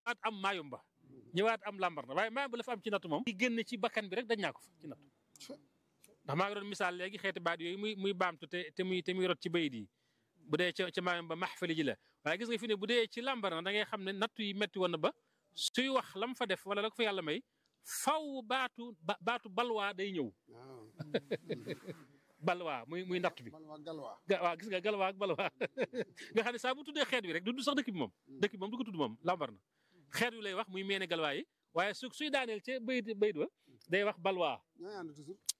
ñëwaat am maayumba ñëwaat am lambar na waaye maayumba la fa am ci natt moom. di génn ci bakkan bi rek dañ naa ko fa ci natt ndax maa ngi doon misaal léegi xeeti baat yooyu muy muy baamtu te te muy te muy rot ci bayit yi bu dee ca ca maayumba maxfali ji la waaye gis nga fi ne bu dee ci lambar na da ngay xam ne natt yi metti woon na ba suy wax lam fa def wala la ko fa yàlla may faw baatu ba baatu balwaa day ñëw balwaa muy muy natt bi waaw gis nga galwaa ak balwaa nga xam ne saa bu tuddee xeet wi rek du sax dëkk bi moom dëkk bi moom du ko tudd moom lambar na xeet wi lay wax muy meene galwaa yi waaye su suy daaneel ca bayit bayit wa day wax balwaa